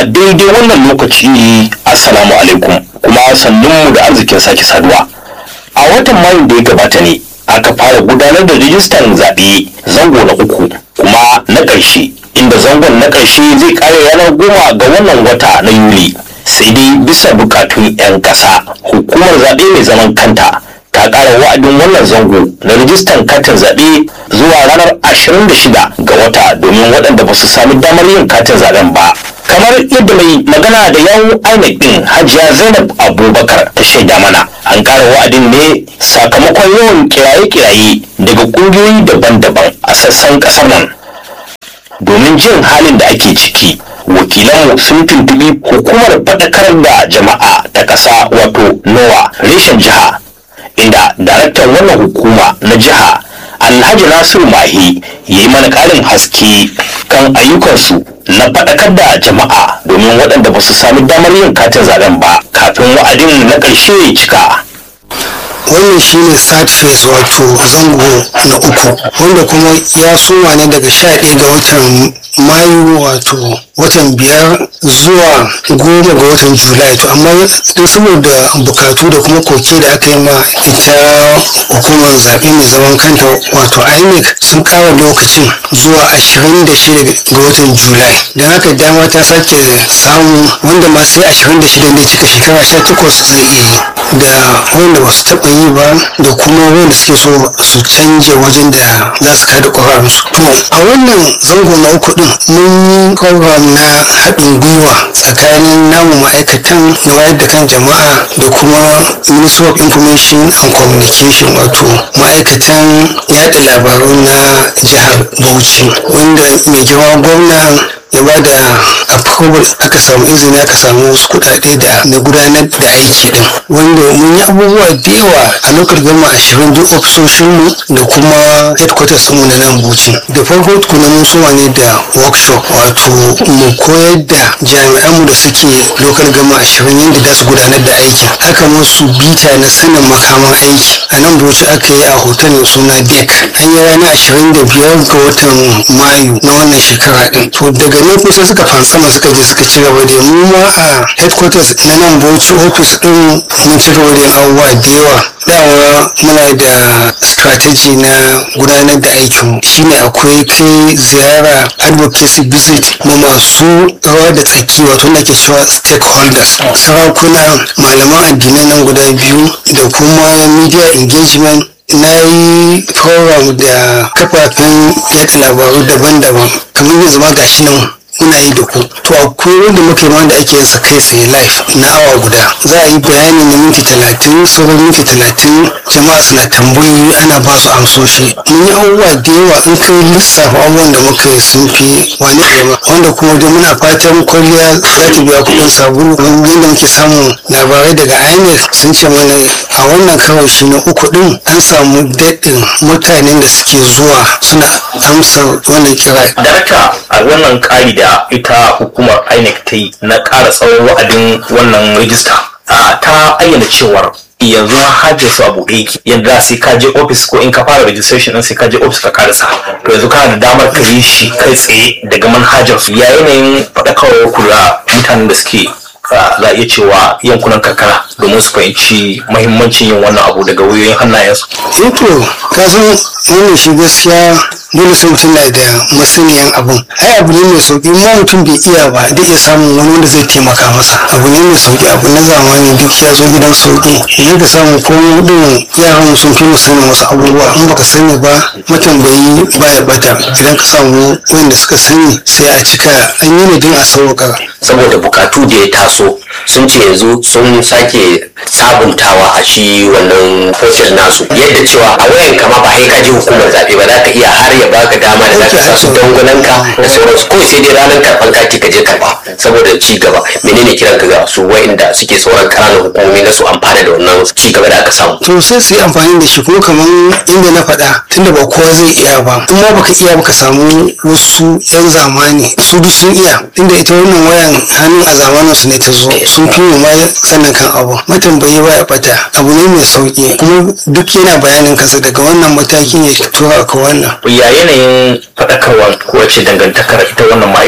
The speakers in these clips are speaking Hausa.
a daidai wannan lokaci assalamu alaikum kuma sannunmu da arzikin sake saduwa a watan mayu da ya gabata ne aka fara gudanar da rijistan zaɓe zango na uku kuma na ƙarshe inda zangon na ƙarshe zai ƙare ranar goma ga wannan wata na yuli sai dai bisa bukatun 'yan ƙasa hukumar zaɓe mai zaman kanta ta ƙara wa'adin wannan zango na rijistan katin zaɓe zuwa ranar 26 ga wata domin waɗanda ba su sami damar yin katin zaɓen ba kamar yadda mai magana da yawun INEC din hajiya zainab abubakar ta shaida mana an ƙara wa'adin ne sakamakon yawan kiraye-kiraye daga ƙungiyoyi daban-daban a sassan ƙasar nan domin jin halin da ake ciki wakilanmu sun tuntubi hukumar faɗakar da jama'a ta ƙasa wato nowa reshen jiha inda daraktan wannan hukuma na jiha alhaji nasiru mahi ya yi mana ƙarin haske kan ayyukansu na faɗakar da jama'a domin waɗanda ba su sami damar yin katin zaben ba kafin wa'adin na ƙarshe ya cika wannan shine third phase wato zango na uku wanda kuma ya soma ne daga sha ɗaya ga watan mayu wato watan biyar zuwa goma ga watan julai to amma don saboda bukatu da kuma koke da aka yi ma ita hukumar zaɓe mai zaman kanta wato inec sun ƙara lokacin zuwa ashirin da shida ga watan julai don haka dama ta sake samu wanda ma sai ashirin da shida ne cika shekara sha takwas zai iya yi da wanda ba su taɓa yi ba da kuma wanda suke so su canje wajen da za su kada ƙwararsu to a wannan zango na uku din mun yi program na haɗin gwiwa tsakanin namu ma'aikatan na wayar da kan jama'a da kuma ministry of information and communication wato ma'aikatan yaɗa labaru na jihar bauchi wanda mai girma gwamna ya ba da approval aka samu izini aka samu wasu kuɗaɗe da na gudanar da aiki din wanda mun yi abubuwa da yawa a lokacin gama ashirin duk ofisoshinmu da kuma headquarters mu na nan buci da farko tukuna mun soma ne da workshop wato mu koyar da jami'anmu da suke lokal gama ashirin yadda za su gudanar da aiki aka musu bita na sanin makaman aiki a nan buci aka yi a hotel mai suna dek an yi ranar ashirin da biyar ga watan mayu na wannan shekara din to daga nan kusa suka fansama suka je suka ci gaba da mu ma a headquarters na nan bauchi office din mun ci gaba da abubuwa da yawa dama muna da strategy na gudanar da aikin shine akwai kai ziyara advocacy visit ma masu rawa da tsaki wato na ke cewa stakeholders sarakuna malaman addinai nan guda biyu da kuma media engagement na yi program da kafafen yada labaru daban-daban kamar yanzu ma gashi nan muna yi da ku to akwai wanda muka yi ma da ake yasa kai tsaye live na awa guda za a yi bayani na minti talatin sauran minti talatin jama'a suna tambayoyi ana ba su amsoshi mun yi abubuwa da yawa in kai lissafa abubuwan da muka yi sun fi wani jama'a wanda kuma dai muna fatan kwalliya za ta biya kuɗin sabulu kamar yadda muke samun labarai daga inec sun ce mana a wannan kawai shi na uku din an samu daɗin mutanen da suke zuwa suna amsa wannan kira. Darakta a wannan ƙari da ita hukumar INEC ta yi na ƙara tsawon wa'adin wannan rijista ta ayyana cewar yanzu hajjar su a buɗe yake yadda sai ka je ofis ko in ka fara registration din sai ka je ofis ka karasa to yanzu kana da damar ka yi shi kai tsaye daga manhajar su ya yanayin faɗakarwar kula mutanen da suke za a iya cewa yankunan karkara domin su fahimci mahimmancin yin wannan abu daga wuyoyin hannayensu. to ka san wannan shi gaskiya dole sai mutum na da masaniyan abun ai abu ne mai sauki ma mutum bai iya ba da iya samun wani wanda zai taimaka masa abu ne mai sauki abu na zamani duk ya zo gidan sauki idan ka samu ko din yaran sun fi mu sanin wasu abubuwa in baka sani ba matambayi baya bata idan ka samu wanda suka sani sai a cika an yi ne don a sauƙa saboda bukatu da ya taso sun ce yanzu sun sake sabuntawa a shi wannan portal nasu yadda cewa a wayan kama ba sai ka je hukumar zaɓe ba za ka iya har ya baka dama da za ka sa su dangulanka da sauransu ko sai dai ranar karɓar kati ka je karɓa saboda ci gaba menene kiran ka ga su wa'inda suke sauran ƙananan hukumomi na su amfana da wannan ci gaba da aka samu. to sai su yi amfani da shi kuma kamar inda na faɗa tunda ba kowa zai iya ba in ma baka iya baka samu wasu yan zamani su duk sun iya tunda ita wannan wayan hannu a zamanin su ne ta zo sun fi mu ma sanin kan abu matambayi ba ya bata abu ne mai sauki kuma duk yana bayanin kansa daga wannan mataki ne tura ka wannan ya yanayin faɗakarwa ko wace dangantakar ita wannan ma'aikata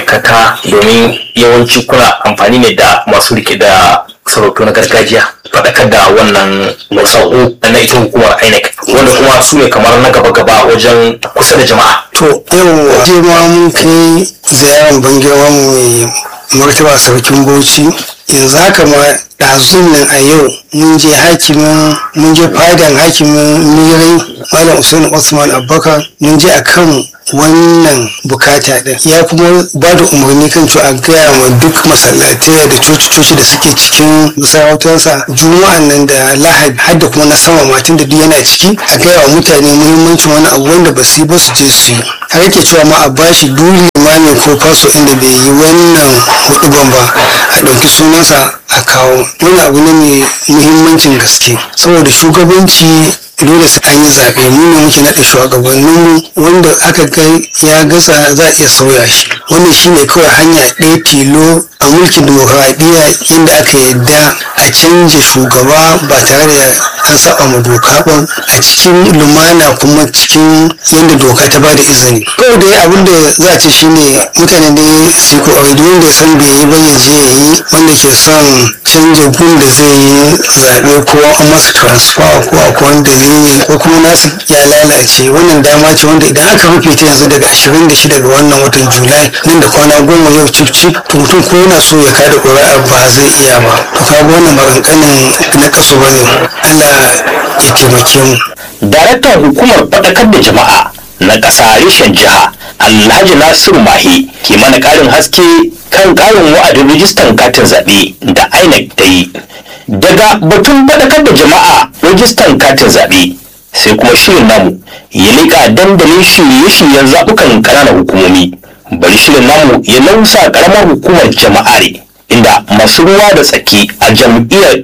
ma'aikata domin yawanci kuna amfani ne da masu rike da sarautu na gargajiya faɗakar da wannan sako na ita hukumar INEC wanda kuma su ne kamar na gaba-gaba wajen kusa da jama'a. to yau je ma mun kai ziyarar bangewa mai martaba sarkin bauchi yanzu haka ma ɗazun nan a yau mun je hakimin mun je fadan hakimin mirai malam usain usman abubakar mun je akan wannan bukata din ya kuma ba da umarni kan cewa a gaya ma duk masallatai da coci-coci da suke cikin masarautarsa juma'an nan da lahadi har da kuma na sama matan da duk yana ciki a gaya wa mutane muhimmancin wani abu wanda ba su yi ba su je su yi har yake cewa ma a bashi duk limami ko faso inda bai yi wannan huduban ba a ɗauki sunansa a kawo wani abu ne mai muhimmancin gaske saboda shugabanci dole sai an yi zaɓe mu ne muke naɗa shugabannin wanda aka ga ya gasa za a iya sauya shi wannan shine kawai hanya ɗaya tilo a mulkin dimokuraɗiyya inda aka yadda a canja shugaba ba tare da an saba ma doka ba a cikin lumana kuma cikin yadda doka ta bada izini kawai dai abin da za a ce shine mutane dai su ko duk wanda ya san bai yi ba ya je ya yi wanda ke son canja gun da zai yi zaɓe ko an masa transfer ko a wani dalili ko kuma nasu ya lalace wannan dama ce wanda idan aka rufe ta yanzu daga 26 ga wannan watan julai nan da kwana goma yau cif cif to mutum ko yana so ya kada ƙuri'a ba zai iya ba to kaga wannan ba kankanin na kaso bane Allah ya taimake mu Daraktan hukumar faɗakar da jama'a na ƙasa reshen jiha Alhaji Nasiru Mahi ke mana ƙarin haske kan ƙarin wa'adin rijistan katin zaɓe da INEC ta yi. Daga batun faɗakar da jama'a rijistan katin zaɓe sai kuma shirin namu ya leƙa dandalin shirye-shiryen zaɓukan ƙananan hukumomi. Bari shirin namu ya nausa ƙaramar hukumar jama'are inda masu ruwa da tsaki a jam'iyyar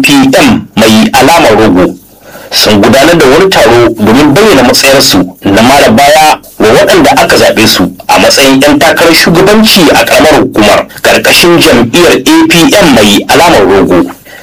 APM mai alamar rogo sun gudanar da wani taro domin bayyana matsayarsu na mara baya wa waɗanda aka zaɓe su a matsayin 'yan takarar shugabanci a ƙaramar hukumar ƙarƙashin jam'iyyar apm mai alamar rogo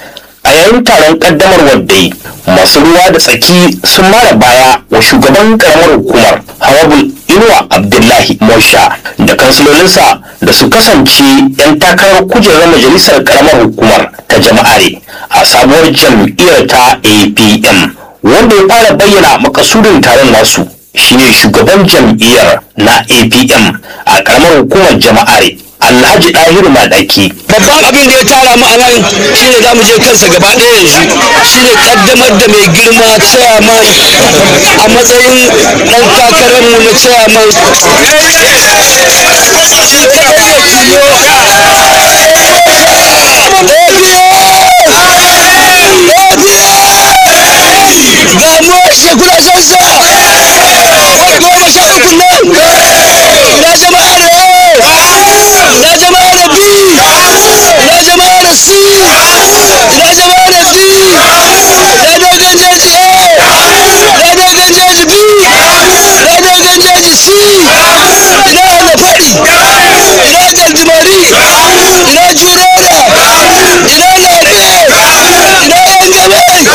a yayin taron ƙaddamarwar dai masu ruwa da tsaki sun mara baya wa shugaban ƙaramar hukumar hawabul inuwa abdullahi mosha da kansilolinsa da su kasance 'yan takarar kujerar majalisar ƙaramar hukumar ta jama'are a sabuwar jam'iyyar ta apm wanda ya fara bayyana makasudin taron nasu shine shugaban jam'iyyar na apm a karamar hukumar jama'are alhaji ɗahiru madaki babban abin da ya tara mu a nan shine za mu je kansa gaba ɗaya yanzu shine kaddamar da mai girma chairman a matsayin ɗan takararmu na chairman shi kaɗai ne tilo ga mu shekula sansa wani goma sha uku nan na jama'a da na jama'a da b na jama'a da c na jama'a da d na dogon jeji a na dogon jeji b na dogon jeji c ina da faɗi ina galdimari ina jurora ina labe ina yangamai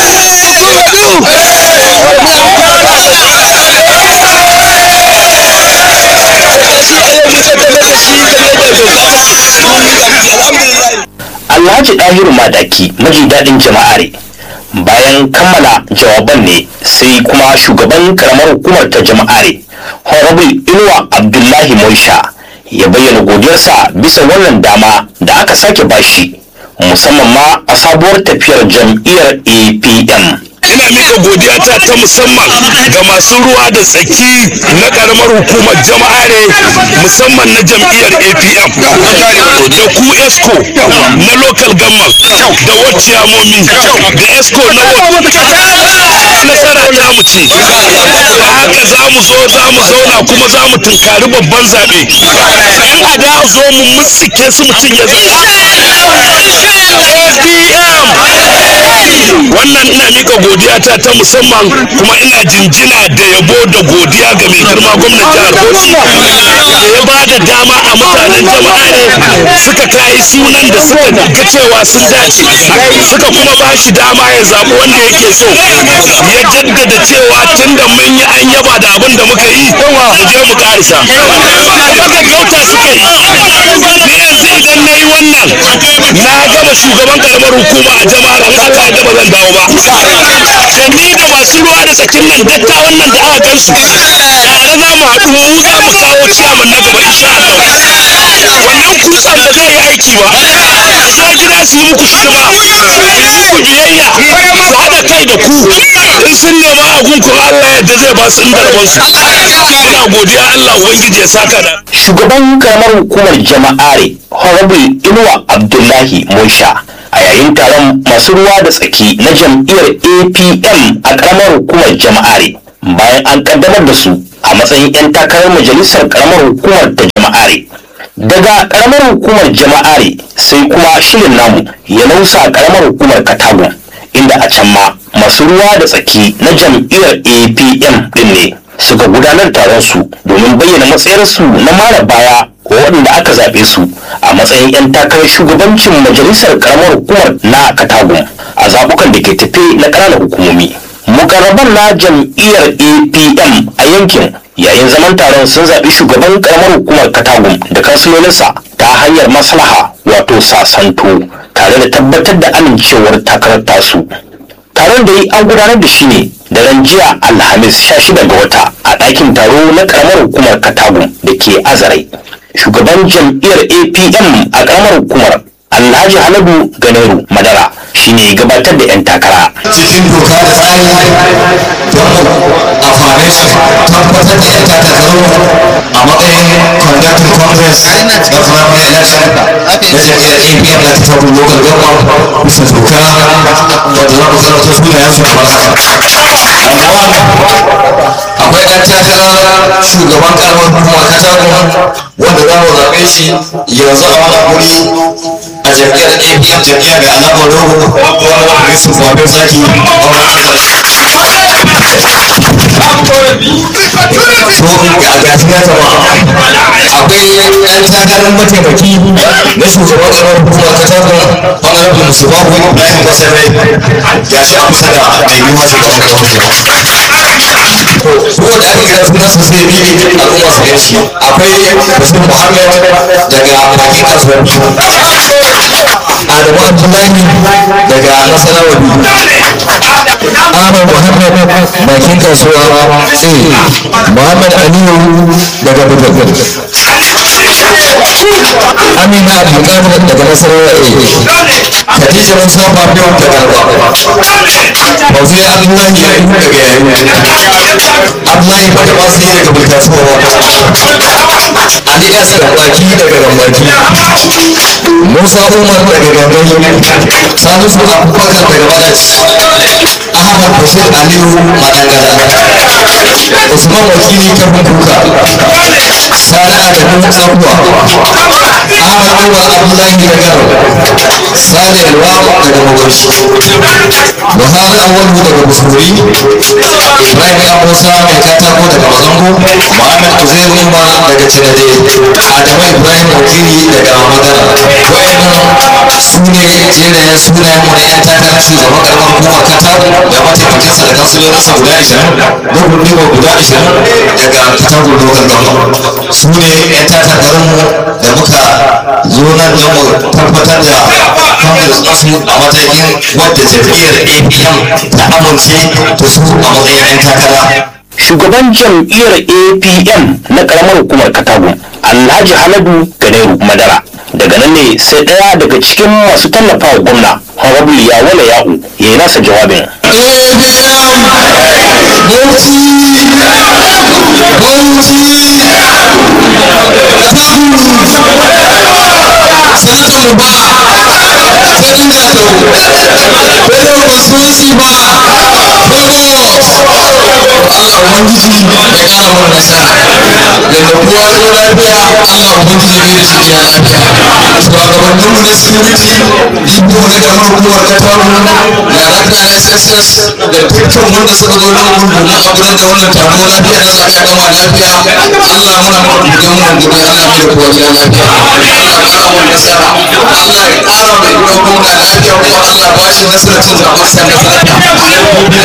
alhaji ɗahiru madaki maji daɗin jama'are bayan kammala jawaban ne sai kuma shugaban karamar hukumar ta jama'are honorable inuwa abdullahi moisha ya bayyana godiyarsa bisa wannan dama da aka sake bashi musamman ma a sabuwar tafiyar jam'iyyar apm ina mika godiya ta ta musamman ga masu ruwa da tsaki na karamar hukumar jama'are musamman na jam'iyyar apm da ku esco na local government da waciyamomi da esco na nasara ta mu ce da haka za mu zo za mu zauna kuma za mu tunkari babban zaɓe in a da zo mu mutsike su mutum ya apm wannan ina mika godiya ta ta musamman kuma ina jinjina da yabo da godiya ga mai girma gwamnan jihar Bauchi da ya ba da dama a mutanen jama'a ne suka kayi sunan da suka ga cewa sun dace suka kuma ba shi dama ya zaɓi wanda yake so ya jaddada cewa tunda mun yi an yaba da abin da muka yi mu je mu karisa haka kauta suka yi wa shugaban karamar hukuma a jama'ar in aka yadda ba zan dawo ba da ni da masu ruwa da tsakin nan dattawan nan da aka gansu tare za mu haɗu mu za mu kawo ciyaman na gaba insha Allah wannan kutsan ba zai yi aiki ba su zo gida su yi muku hidima su yi muku biyayya su haɗa kai da ku in sun nema a gunku Allah yadda zai ba su inda rabonsu ina godiya Allah ubangiji ya saka da shugaban karamar hukumar jama'are honorable inuwa abdullahi musha a yayin taron masu ruwa da tsaki na jam'iyyar apm a karamar hukumar jama'are bayan an kaddamar da su a matsayin 'yan takarar majalisar karamar hukumar ta jama'are daga karamar hukumar jama'are sai kuma shirin namu ya nausa karamar hukumar katagun inda a can ma masu ruwa da tsaki na jam'iyyar apm din ne suka gudanar taron su domin bayyana matsayarsu na mara baya wa waɗanda aka zaɓe su a matsayin 'yan takarar shugabancin majalisar karamar hukumar na katagun a zaɓukan da ke tafe na ƙananan hukumomi mukarraban na jam'iyyar apm a yankin yayin zaman taron sun zaɓi shugaban karamar hukumar katagun da kansilolinsa ta hanyar maslaha wato sasanto tare da tabbatar da amincewar takarar tasu taron da yi an gudanar da shi ne da ran jiya alhamis 16 ga wata a ɗakin taro na karamar hukumar katagun da ke azarai shugaban jam'iyyar apm a karamar hukumar alhaji haladu ganeru madara shine gabatar da 'yan takara cikin doka da tsari don a foundation tabbatar da 'yan takarkaru a matsayin conducting congress na primary election na jam'iyyar apm na tattabu local government bisa doka wadda za mu zarta sunayen su kamar haka akwai ɗan takarar shugaban karamar hukumar katagun wanda za mu zaɓe shi yanzu a wannan wuri a jam'iyyar apm jam'iyya mai alamar rogo wanda yusuf babe zaki to ga gafiya jama'a akwai ɗan takarar mataimaki na shugaban karamar hukumar katagun honorable musubahu ibrahim basarai ya shi a kusa da mai yiwuwa shugaban karamar hukumar ko da aka kira sunan su zai bi al'umma su gan shi akwai bashir muhammad daga bakin kasuwar adamu abdullahi daga nasarawa ahmad muhammad bakin kasuwa a muhammad aliyu daga bugagun amina abdulkadir daga nasarawa a khadija musa babiyo daga alba fauziya abdullahi daga yayi abdullahi bada masu yi daga bulkasuwa ali s gambaki daga gambaki musa umar daga gambaki salisu abubakar daga madaci ahmad bashir aliyu madangara usman wakili kafin kuka sani adamu tsakuwa ahmad umar abdullahi daga sani alwa daga mawarshi buhari awalu daga musulmi ibrahim ya musa mai katako daga mazango muhammad uzair umma daga cinade adamu ibrahim wakili daga magana wayannan su ne jerayen sunayen mu na yan takarar shugaban karamar hukumar katako da mataimakinsa da kansilolinsa guda ashirin da gurbiwa guda ashirin daga katako local government su ne yan takarkarin mu da muka zo nan don mu tabbatar da congress nasu a matakin wadda jam'iyyar apm ta amince da su a matsayin yan takara shugaban jam'iyyar apm na karamar hukumar katagun alhaji haladu ganeru madara daga nan ne sai ɗaya daga cikin masu tallafa wa gwamna honorable yawala ya'u ya yi nasa jawabin sanatan ba sarkin zato bello constituency ba lagos allah ubangiji ya kara mana nasara yadda kowa ya zo lafiya allah ubangiji ne da shi gida lafiya shugabannin mu na security ibo na kamar hukumar kataru darakta na sss da dukkan wanda suka zo nan mun domin a gudanar da wannan taro lafiya na zaɓe a gama lafiya allah muna gudan mu gudan allah mai da kowa gida lafiya allah kara mu nasara allah ya kara mai yiwuwa gwamna lafiya kuma allah ba shi nasarar cin zaɓen sa lafiya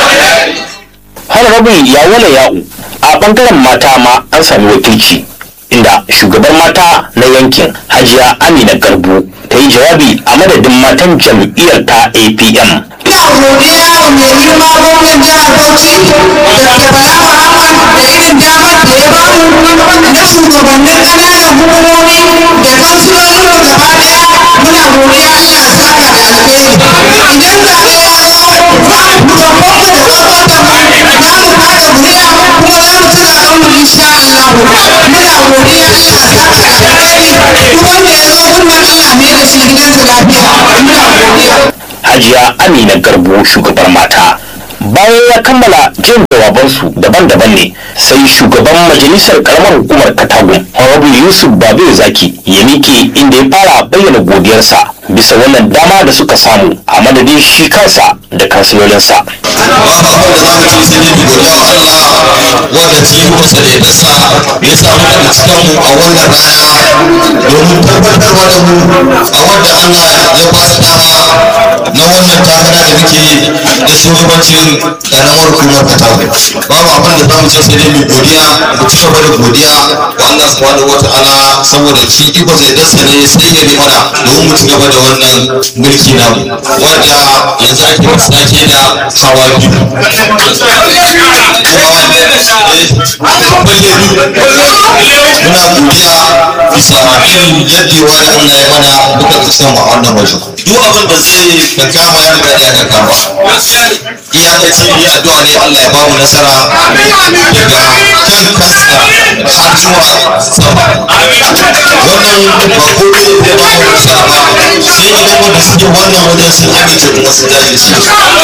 honorable yawala ya'u a bangaren mata ma an sami wakilci inda shugabar mata na yankin hajiya amina garbu ta yi jawabi a madadin matan jam'iyyar ta apm Ina godiya wa mai girma gwamnan jihar Bauchi da Bala Muhammad da irin damar da ya bamu na shugabannin ƙananan hukumomi da kansilolin mu gaba ɗaya muna godiya Allah ya saka da alheri. Idan zaɓe ya zo za mu fito kwanmu da kwarkwata mu za mu kada kuri'a kuma za mu ci zaɓen mu insha Allah. Muna godiya Allah ya saka da alheri duk wanda ya zo gunnan Allah ne da shi gidansa lafiya. Muna godiya. hajiya amina garbu shugabar mata bayan ya kammala jin jawabansu daban-daban ne sai shugaban majalisar karamar hukumar katagun honorable yusuf babe zaki ya miƙe inda ya fara bayyana godiyarsa bisa wannan dama da suka samu a madadin shi kansa da kansilolinsa babu abin da za mu ce sai dai mu godiya wa Allah wanda cikin kusa da yadda ya samu daga cikin mu a wannan rana domin tabbatarwa da mu a wanda Allah ya ba su dama na wannan takara da muke da shugabancin karamar hukumar Katago babu abin da za mu ce sai dai mu godiya mu ci gaba da godiya wa Allah subhanahu wataala saboda shi iko sai dasa ne sai ya bi mana domin mu ci gaba da wannan mulki namu wanda yanzu ake sake da hawa biyu muna godiya bisa irin yadewa da Allah ya mana muka kasan a wannan wajen duk abin da zai ka kama ya riga ya ka kama iyakaci ne addu'a ne Allah ya ba mu nasara daga kan kasa har zuwa sama wannan ba komai ne zai ba mu nasara ba sai idan wanda suke wannan wajen sun amince kuma sun jajirce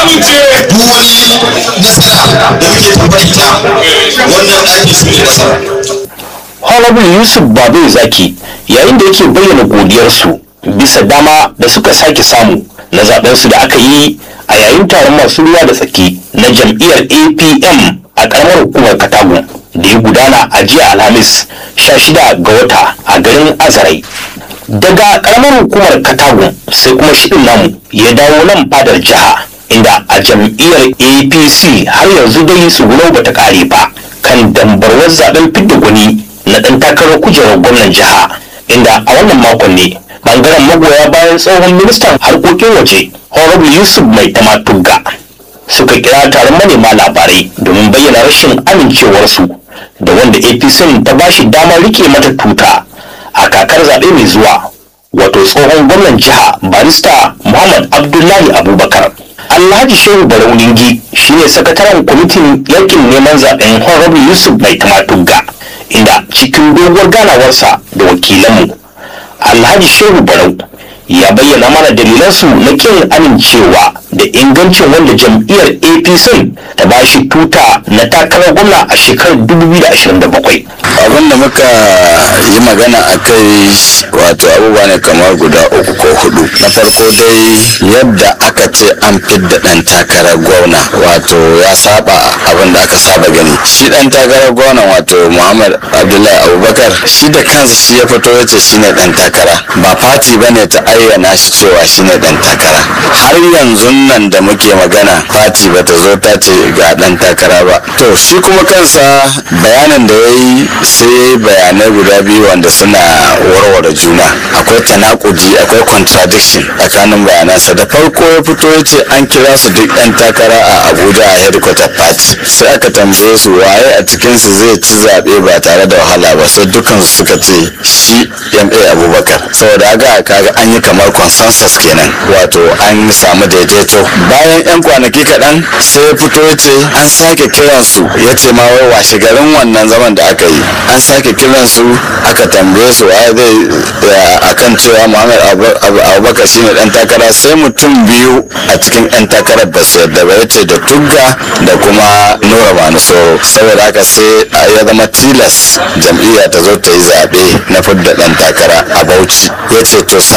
duk wani nasara da muke tabbaita wannan ɗaki su ne nasara honorable yusuf babe zaki yayin da yake bayyana godiyarsu bisa dama da suka sake samu na zaɓensu da aka yi a yayin taron masu ruwa da tsaki na jam'iyyar apm a ƙaramar hukumar katagun da ya gudana a jiya alhamis 16 ga wata a garin azarai daga ƙaramar hukumar katagun sai kuma shirin namu ya dawo nan fadar jiha inda a jam'iyyar apc har yanzu dai tsugunau bata kare ba kan dambarwar zaben fidda gwani na ɗan takarar kujerar gwamnan jiha inda a wannan makon ne bangaren magoya bayan tsohon ministan harkokin waje honorable yusuf mai tamatugga suka kira taron manema labarai domin bayyana rashin amincewarsu da wanda apc ta bashi damar rike mata tuta a kakar zaɓe mai zuwa wato tsohon gwamnan jiha barista muhammad abdullahi abubakar alhaji shehu barauningi shine sakataren kwamitin yakin neman zaben honorable yusuf mai tamatugga inda cikin doguwar ganawarsa da wakilanmu alhaji shehu barau ya bayyana mana dalilansu na kin amincewa da ingancin wanda jam'iyyar apc ta ba shi tuta na takarar gwamna a shekarar 2027 abin da muka yi magana a kai wato abubuwa ne kamar guda uku ko hudu na farko dai yadda aka ce an fidda dan takarar gwamna wato ya saba abin da aka saba gani shi dan takarar gwamna wato muhammad abdullahi abubakar shi da kansa shi ya fito ya ce shine dan takara ba fati bane ta ayyana shi cewa shine dan takara har yanzu nan da muke magana fati bata zo ta ce ga dan takara ba to shi kuma kansa bayanin da ya yi sai ya yi bayanai guda biyu wanda suna warware juna akwai tanakudi akwai contradiction tsakanin bayanansa da farko ya fito ya ce an kira su duk yan takara a abuja a headquarter party sai aka tambaye su waye a cikinsu zai ci zaɓe ba tare da wahala ba sai dukansu suka ce shi ma abubakar saboda haka kaga an yi kamar consensus kenan wato an samu daidaito bayan yan kwanaki kaɗan sai ya fito ya ce an sake kiransu ya ce ma wai washe garin wannan zaman da aka yi an sake kiransu aka tambaye su waye zai akan cewa muhammad abubakar shine dan takara sai mutum biyu a cikin yan takarar ba su yadda ba ya ce da tugga da kuma nura manusoro saboda haka sai ya zama tilas jam'iyya ta zo ta yi zaɓe na fidda dan takara a bauchi ya ce to sakamakon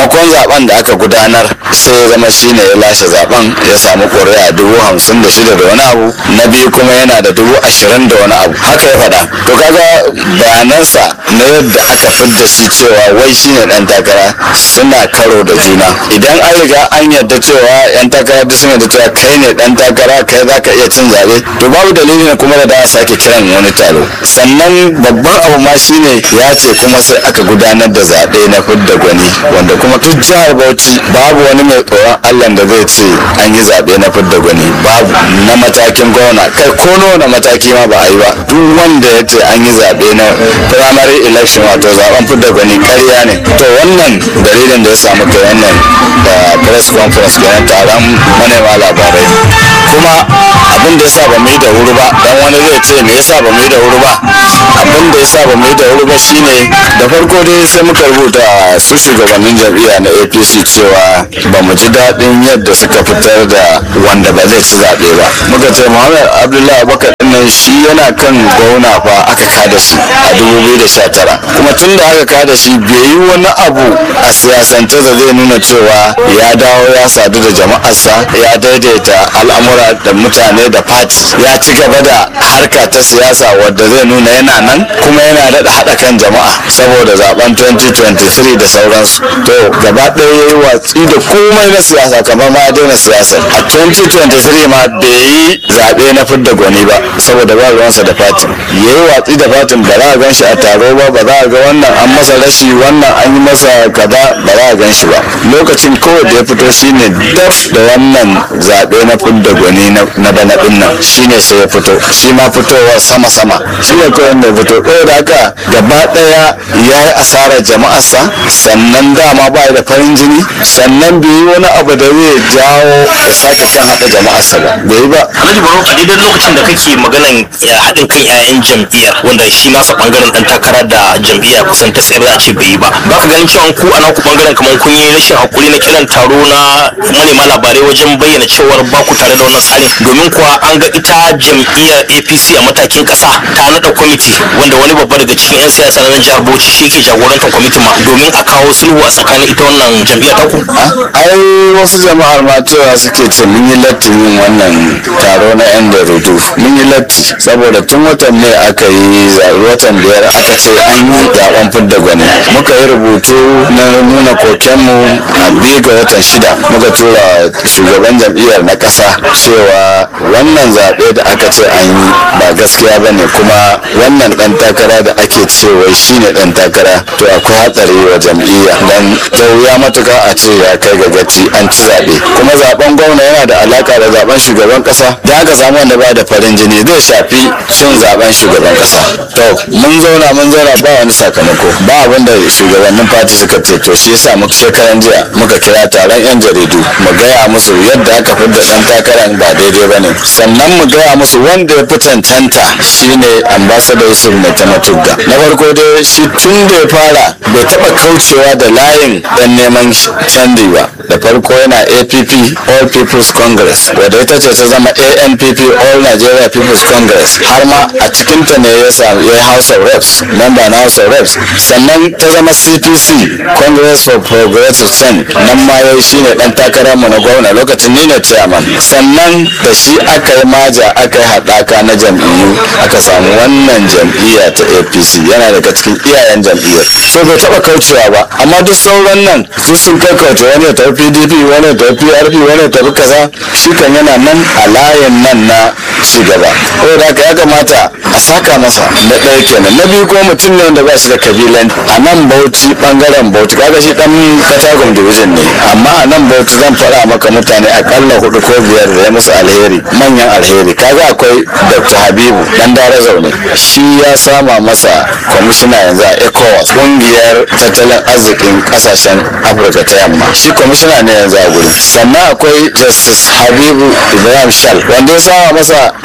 farkon zaben da aka gudanar sai ya zama shine ya lashe zaben ya samu ƙuri'a dubu hamsin da shida da wani abu na biyu kuma yana da dubu ashirin da wani abu haka ya faɗa to kaga bayanansa na yadda aka fidda shi cewa wai shine ɗan takara suna karo da juna idan an riga an yarda cewa yan takara duk sun yarda cewa kai ne ɗan takara kai za ka iya cin zaɓe to babu dalilin kuma da da a sake kiran wani taro sannan babban abu ma shine ya ce kuma sai aka gudanar da zaɓe na fidda gwani wanda kuma duk jihar bauchi babu wani mai tsoron allah da zai ce an yi zaɓe na fidda gwani babu na matakin gwamna kai ko na mataki ma ba a yi ba duk wanda ya ce an yi zaɓe na primary election wato zaɓen fidda gwani ƙarya ne to wannan dalilin da ya samu kai wannan da press conference kenan taron manema labarai kuma abin da ya sa ba mu yi da wuri ba dan wani zai ce me yasa ba mu yi da wuri ba abin da ya sa ba mu yi da wuri ba shine da farko dai sai muka rubuta su shugabannin jam'iyya na apc cewa ba mu ji daɗin yadda suka fitar da wanda ba zai ci zaɓe ba muka ce muhammad abdullahi abubakar nan shi yana kan gwamna fa aka kada shi a 2019 kuma tun da aka kada shi bai yi wani abu a siyasance da zai nuna cewa ya dawo ya sadu da jama'arsa ya daidaita al'amura da mutane da fati ya ci gaba da harka ta siyasa wadda zai nuna yana nan kuma yana daɗa haɗa kan jama'a saboda zaben 2023 da sauransu to gaba ɗaya ya yi watsi da komai na siyasa kamar ma ya daina siyasa a 2023 ma bai yi zaɓe na fidda gwani ba saboda ba ruwansa da fati ya yi watsi da fatin ba za a gan shi a taro ba ba za a ga wannan an masa rashi wannan an yi masa kaza ba za a gan shi ba lokacin kawai da ya fito shine daf da wannan zaɓe na fidda gwani na bana ɗin nan shine sai ya fito shi ma fitowa sama-sama shi ne kawai da ya fito ɗaya da haka gaba ɗaya ya yi asarar jama'arsa sannan dama ba da farin jini sannan bai yi wani abu da zai jawo ya sake kan haɗa jama'arsa ba bai yi ba Alhaji Barau a daidai lokacin da kake maganan ya haɗin kan 'ya'yan jam'iyyar wanda shi nasa bangaren ɗan takara da jam'iyya kusan ta tsayar za a ce bai yi ba ba ka ganin cewa ku a naku bangaren kamar kun yi rashin hakuri na kiran taro na manema labarai wajen bayyana cewar ba ku tare da wannan tsarin domin kuwa an ga ita jam'iyyar APC a matakin ƙasa ta naɗa kwamiti wanda wani babba daga cikin 'yan siyasa na nan jihar Bauchi shi ke jagorantar kwamitin ma domin a kawo sulhu a tsakanin ita wannan jam'iyyar taku. ai wasu jama'ar ma cewa suke ce mun yi lattin yin wannan taro na yan jaridu mun yi latti saboda tun watan ne aka yi zaɓe watan biyar aka ce an yi zaɓen fidda gwani muka yi rubutu na nuna kokenmu a biyu ga watan shida muka tura shugaban jam'iyyar na ƙasa cewa wannan zaɓe da aka ce an yi ba gaskiya ba ne kuma wannan ɗan takara da ake cewa shine ɗan takara to akwai hatsari wa jam'iyya don ta wuya matuka a ce ya kai ga gaci an ci zaɓe kuma zaɓen gwamna yana da alaka da zaɓen shugaban ƙasa da aka samu wanda ba da farin jini zai shafi cin zaɓen shugaban ƙasa to mun zauna mun zauna ba wani sakamako ba abin da shugabannin fati suka ce to shi yasa muka shekaran jiya muka kira taron yan jaridu mu gaya musu yadda aka fidda ɗan takarar ba daidai ba ne sannan mu gaya musu wanda ya fi cancanta shine ambassador yusuf mai tamatugga na farko dai shi tun da ya fara bai taɓa kaucewa da layin dan neman canji ba da farko yana app all people's congress wadda ita ce ta zama anpp all nigeria people's congress har ma a cikinta ne ya samu ya house of reps member na house of reps sannan ta zama cpc congress for progressive change nan ma ya shine dan takarar mu na gwamna lokacin ni ne chairman sannan da shi aka yi maja aka yi haɗaka na jam'iyyu aka samu wannan jam'iyya ta apc yana daga cikin iyayen jam'iyyar so bai taɓa kaucewa ba amma duk sauran nan su sun kakkauce wani ya tafi pdp wani ya tafi prp wani ya tafi kaza shi kan yana nan a layin nan na cigaba saboda haka ya kamata a saka masa na ɗaya kenan na biyu kuma mutum ne wanda ba shi da kabilan a nan bauchi bangaren bauchi kaga shi dan katagun division ne amma a nan bauchi zan faɗa maka mutane akalla hudu ko biyar da ya musu alheri manyan alheri kaga akwai dr habibu dan dare zaune shi ya sama masa kwamishina yanzu a ecowas kungiyar tattalin arzikin kasashen afirka ta yamma shi kwamishina ne yanzu a guri sannan akwai justice habibu ibrahim shal wanda ya sama masa alkali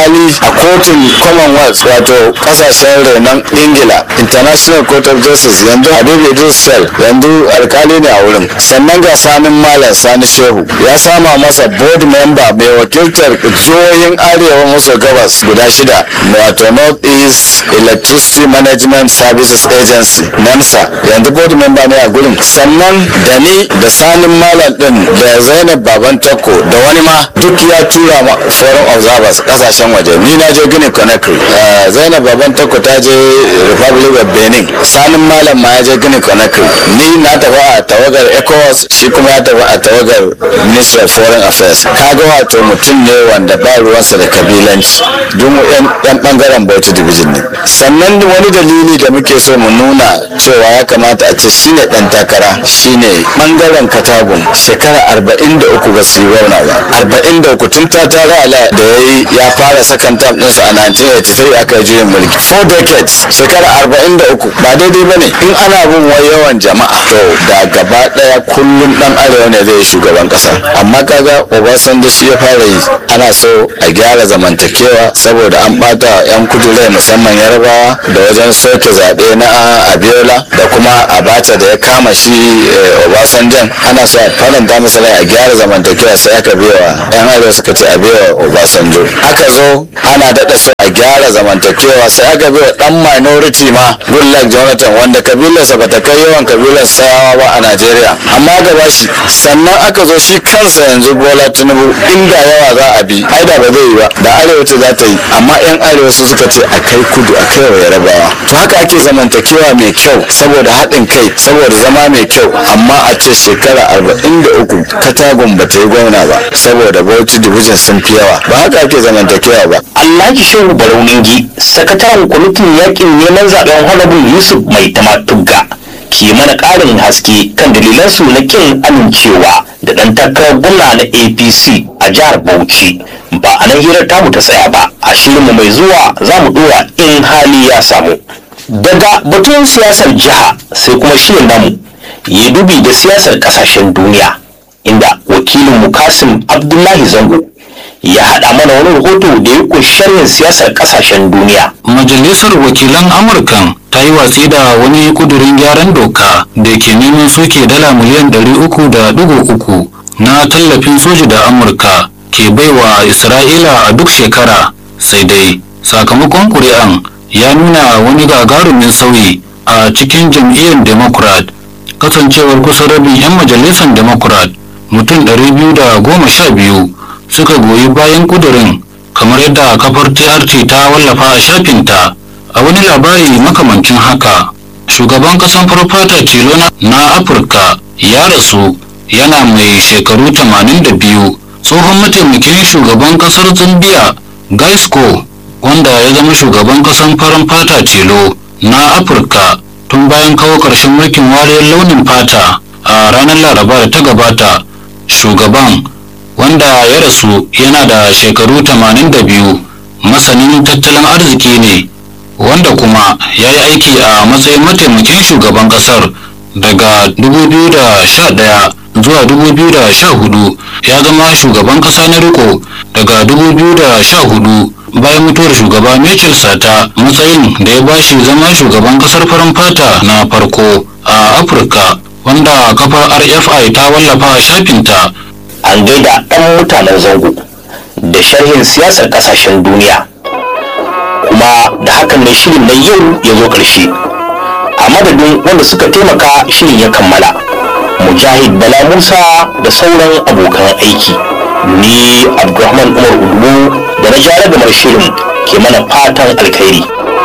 alkali a kotun commonwealth wato kasashen renon ingila international court of justice yanzu habib idris sel yanzu alkali ne a wurin sannan ga sanin malam sani shehu ya sama masa board member mai wakiltar jihohin arewa maso gabas guda shida wato north east electricity management services agency nemsa yanzu board member ne a gurin sannan da ni da sanin malam din da zainab baban takko da wani ma duk ya tura ma foreign observers kasashen waje ni na je gini conakry Eh, zainab baban takko ta je republic of benin sanin malam ma ya je gini conakry ni na tafi a tawagar ecowas shi kuma ya tafi a tawagar ministry of foreign affairs kaga wato mutum ne wanda ba ruwansa da kabilanci duk mu yan yan bangaren bauchi division ne sannan wani dalili da muke so mu nuna cewa ya kamata a ce shine dan takara shine bangaren katagun shekara arba'in da uku ba su yi wauna ba arba'in da uku tun ta tara ala da ya yi ya fara sakan tam ɗinsa a 1983 aka yi juyin mulki four decades shekara arba'in da uku ba daidai ba ne in ana bin wai yawan jama'a to da gaba ɗaya kullum ɗan arewa ne zai yi shugaban ƙasa amma kaga obasanjo shi ya fara yi ana so a gyara zamantakewa saboda an ɓata yan kudu rai musamman yarbawa da wajen soke zaɓe na abiola da kuma abacha da ya kama shi eh, obasanjan ana so a faranta masa rai a gyara zamantakewa sai aka biya yan arewa suka ce a biya obasanjo aka zo ana daɗa so a gyara zamantakewa sai aka biya ɗan minority ma goodluck jonathan wanda kabilarsa bata kai yawan kabilar sayawa ba a najeriya amma aka ba shi sannan aka zo shi kansa yanzu bola tinubu inda yawa za a bi ai da ba zai yi ba da arewa ce za ta yi amma yan arewa su suka ce a kai kudu a kai wa yarabawa to haka ake zamantakewa mai kyau saboda haɗin kai saboda zama mai kyau amma a ce shekara arba'in da uku katagun ba ta yi gwamna ba saboda bauchi division sun fi yawa ba haka ake zamantakewa ba Alhaji Shehu Barauningi, sakataren kwamitin yakin neman zaben Honorable Yusuf Mai Tamatugga ke mana ƙarin haske kan dalilansu na kin amincewa da ɗan takarar gwamna na APC a jihar Bauchi. Ba a nan hirar tamu ta tsaya ba, a shirinmu mai zuwa za mu ɗora in hali ya samu. Daga batun siyasar jiha sai kuma shirin namu ya dubi da siyasar ƙasashen duniya, inda wakilin Mukasim Abdullahi Zango ya haɗa mana wani rahoto da ya kunshi sharhin siyasar ƙasashen duniya. Majalisar Wakilan Amurkan ta yi watsi da wani kudurin gyaran doka da ke neman soke dala miliyan ɗari uku da ɗigo uku na tallafin soji da Amurka ke baiwa Isra'ila a duk shekara sai dai sakamakon ƙuri'an ya nuna wani gagarumin sauyi a cikin jam'iyyar Democrat kasancewar kusan rabin 'yan majalisar Democrat mutum ɗari biyu da goma sha biyu suka goyi bayan kudurin kamar yadda kafar TRT ta wallafa a shafinta a wani labari makamancin haka shugaban kasan farfata tilo na- na afirka ya rasu yana mai shekaru 82 tsohon mataimakin shugaban kasar zambia gaisco wanda ya zama shugaban kasan farin fata tilo na afirka tun bayan kawo ƙarshen mulkin wariyar launin fata a ranar laraba da ta gabata shugaban wanda ya rasu yana da shekaru 82 masanin tattalin arziki ne wanda kuma ya yi aiki a matsayin mataimakin shugaban kasar daga 2011 zuwa 2014 ya zama shugaban kasa na riko daga 2014 bayan mutuwar shugaba Michel Sata matsayin da ya bashi zama shugaban kasar farin fata na farko a Afirka wanda kafar RFI ta wallafa a shafinta An gaida ɗan mutanen zango da sharhin siyasar ƙasashen duniya. Kuma da hakan ne shirin na yau ya zo ƙarshe. A madadin wanda suka taimaka shirin ya kammala. Mujahid Bala Musa da sauran abokan aiki. Ni Abdulrahman Umar Udubu da na jara gamar shirin ke mana fatan alkhairi.